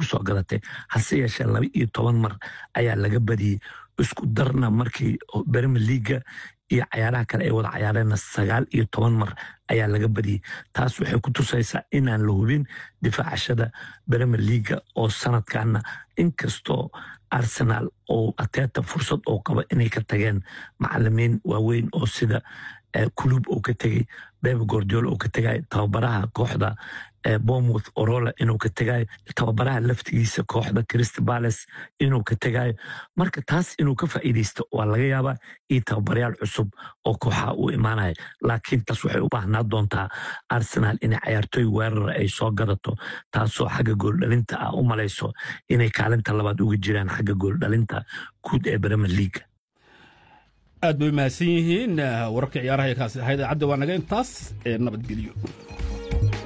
kusoo gadatay hase yeeshee laba iyo toban mar ayaa laga badiyey isku darna markii bermer leaga iyo cayaaraha kale ay wada cayaareenna sagaal iyo toban mar ayaa laga badiyey taas waxay ku tusaysaa inaan la hubin difaacashada bremer leaga oo sanadkanna inkastoo arsenal oo ateeta fursad oo qaba inay ka tageen macalimiin waaweyn oo sida kulub uu ka tegay bebe gordiol uu ka tegay tababaraha kooxda bomouth orola inuu ka tegayo tababaraha laftigiisa kooxda crist bales inuu ka tegayo marka taas inuu ka faa'iidaysto waa laga yaabaa iyo tababarayaal cusub oo kooxaha uu imaanaya laakiin taas waxay u baahnaa doontaa arsenal inay cayaartooy weerara ay soo gadato taasoo xagga gooldhalinta ah u malayso inay kaalinta labaad uga jiraan xagga gooldhalinta guud ee bremer leaga aad bay mahadsan yihiin wararka ciyaaraha ee kaasi ahayd idaacadda waa naga intaas ee nabadgelyo